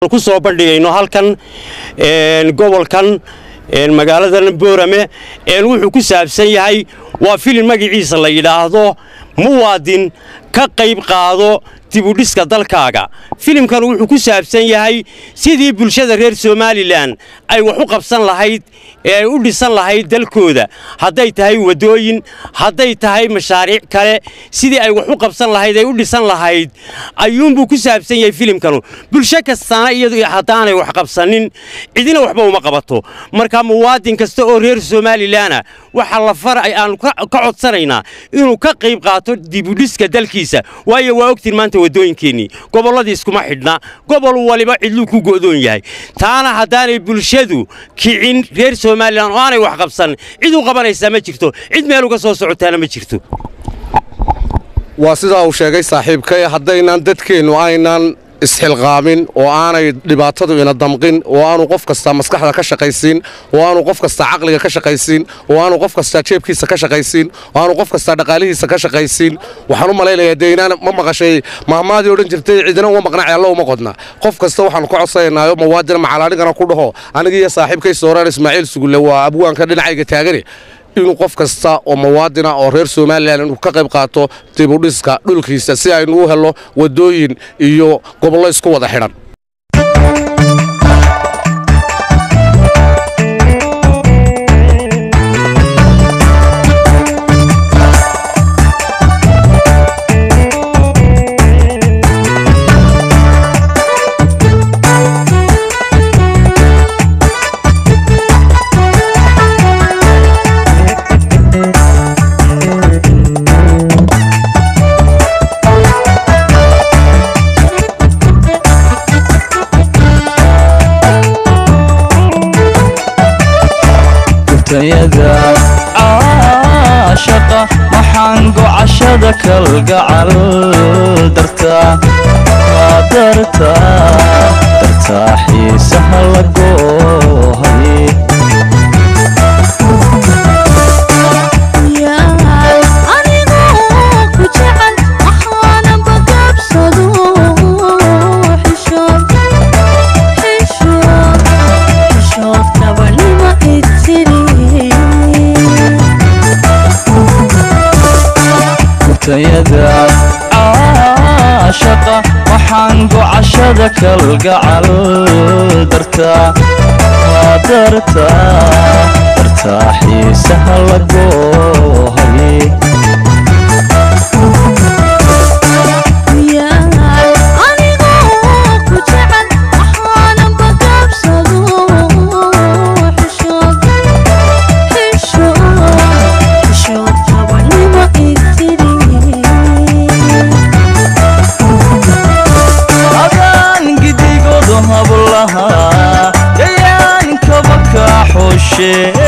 ku soo bandhigayno halkan gobolkan magaalada boorame wuxuu ku saabsan yahay waa filim magaciisa la yidhaahdo muwaadin ka qayb qaado dibudhiska dalkaaga filimkan wuxuu ku saabsan yahay sidii bulshada reer somalilan ay wax u qabsan lahayd ee ay u dhisan lahayd dalkooda hadday tahay waddooyin hadday tahay mashaariic kale sidii ay wax u qabsan lahayd ay u dhisan lahayd ayuunbuu ku saabsan yahay filimkanu bulsho kastaana iyadu haddaanay wax qabsanin cidina waxba uma qabato marka muwaadin kasta oo reer somalilanah waxa la far aanu ka codsanaynaa inuu ka qayb qaato dibudhiska dalkiisa waayo waa ogtiin maanta waddooyinkeennii gobolladii iskuma xidhna gobol waliba cidluu ku go'doon yahay taana haddaanay bulshadu kicin reer somalilan oo aanay wax qabsan cid u qabanaysaa ma jirto cid meel uga soo socotaana ma jirto waa sidaa uu sheegay saaxiibkay haddaynan dadkeennu aynan isxilqaamin oo aanay dhibaatadu ina damqin oo aanu qof kasta maskaxda ka shaqaysiin oo aanu qof kasta caqliga ka shaqaysiin oo aanu qof kasta jeebkiisa ka shaqaysiin oo aanu qof kasta dhaqaalihiisa ka shaqaysiin waxaan u malaynayaa dee inaan ma maqashay mahmaadii odhan jirtay cidina uma maqnaaci alla uma qodna qof kasta waxaanu ka codsanaynaayo mawaadin macalanigana ku dhaho aniga iyo saaxiibkay sooraan ismaaciil sugulle waa abwaanka dhinacayga taagane inuu qof kasta oo muwaadina oo reer somalilan inuu ka qayb qaato dibudhiska dhulkiisa si aynu u helno waddooyin iyo gobollo isku wada xidhan caashaqa maxaan gocashada kalgacal dartaa dartaa dartaa xiisaha la goohay tayada caashaqa waxaan gocashada kalgacal dartaa dartaa dartaa xiisaha la goohay shit